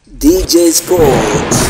DJ Sports.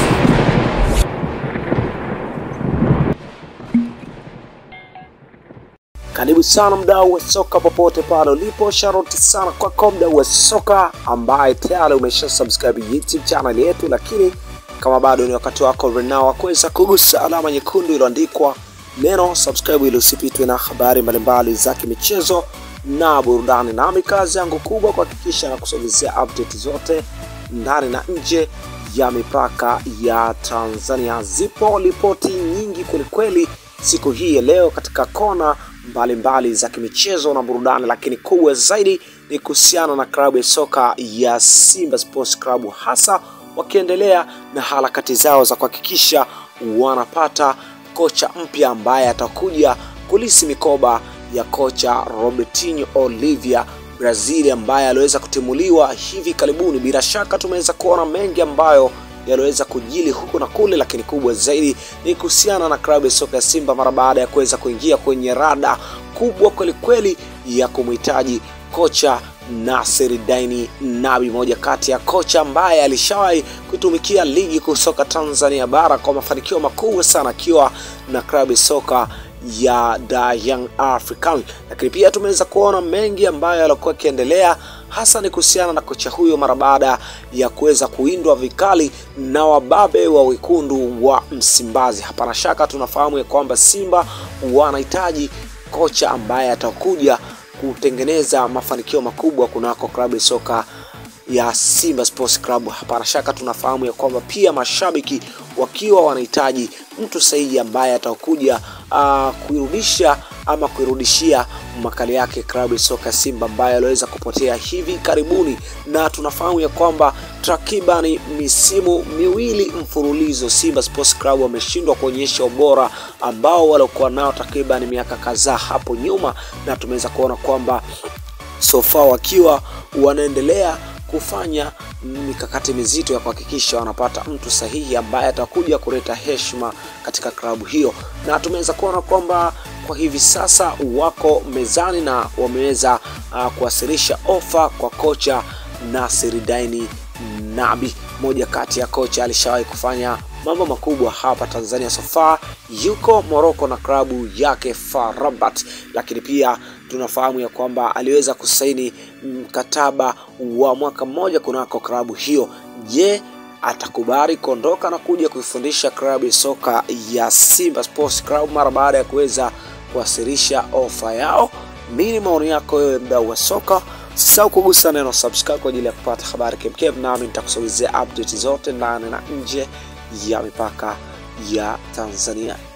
Karibu sana mdau wa soka popote pale ulipo, sharoti sana kwako mdau wa soka ambaye tayari umesha subscribe YouTube channel yetu, lakini kama bado ni wakati wako renao wa kuweza kugusa alama nyekundu iliyoandikwa neno subscribe ili usipitwe na habari mbalimbali za kimichezo na burudani. Nami kazi yangu kubwa kuhakikisha na kusogezea update zote ndani na nje ya mipaka ya Tanzania. Zipo ripoti nyingi kwelikweli siku hii ya leo katika kona mbalimbali mbali za kimichezo na burudani, lakini kubwa zaidi ni kuhusiana na klabu ya soka ya Simba Sports Club, hasa wakiendelea na harakati zao za kuhakikisha wanapata kocha mpya ambaye atakuja kulisi mikoba ya kocha Robertinho Olivia Brazil ambaye aliweza kutimuliwa hivi karibuni. Bila shaka tumeweza kuona mengi ambayo yaliweza kujili huku na kule, lakini kubwa zaidi ni kuhusiana na klabu ya soka ya Simba mara baada ya kuweza kuingia kwenye rada kubwa kwelikweli ya kumhitaji kocha Nasir Daini Nabi, moja kati ya kocha ambaye alishawahi kutumikia ligi kuu soka Tanzania bara kwa mafanikio makubwa sana akiwa na klabu ya soka ya The Young African, lakini pia tumeweza kuona mengi ambayo yalikuwa yakiendelea hasa ni kuhusiana na kocha huyo mara baada ya kuweza kuindwa vikali na wababe wa wekundu wa Msimbazi. Hapana shaka tunafahamu ya kwamba Simba wanahitaji kocha ambaye atakuja kutengeneza mafanikio makubwa kunako klabu ya soka ya Simba Sports Club. Hapana shaka tunafahamu ya kwamba pia mashabiki wakiwa wanahitaji mtu sahihi ambaye atakuja uh, kuirudisha ama kuirudishia makali yake klabu ya soka Simba ambayo aliweza kupotea hivi karibuni, na tunafahamu ya kwamba takribani misimu miwili mfululizo Simba Sports Club wameshindwa kuonyesha ubora ambao waliokuwa nao takriban miaka kadhaa hapo nyuma, na tumeweza kuona kwamba sofa wakiwa wanaendelea kufanya mikakati mizito ya kuhakikisha wanapata mtu sahihi ambaye atakuja kuleta heshima katika klabu hiyo, na tumeweza kuona kwamba kwa hivi sasa wako mezani na wameweza uh, kuwasilisha ofa kwa kocha Nasir Daini Nabi, moja kati ya kocha alishawahi kufanya mambo makubwa hapa Tanzania. Sofa yuko Morocco na klabu yake FAR Rabat, lakini pia tunafahamu ya kwamba aliweza kusaini mkataba wa mwaka mmoja kunako klabu hiyo. Je, atakubali kuondoka na kuja kuifundisha klabu ya soka ya Simba Sports Club mara baada ya kuweza kuwasilisha ofa yao? Nini maoni yako wewe, mdau wa soka? Usisahau kugusa neno subscribe kwa ajili ya kupata habari kemkem, nami nitakusogezea update zote ndani na nje ya mipaka ya Tanzania.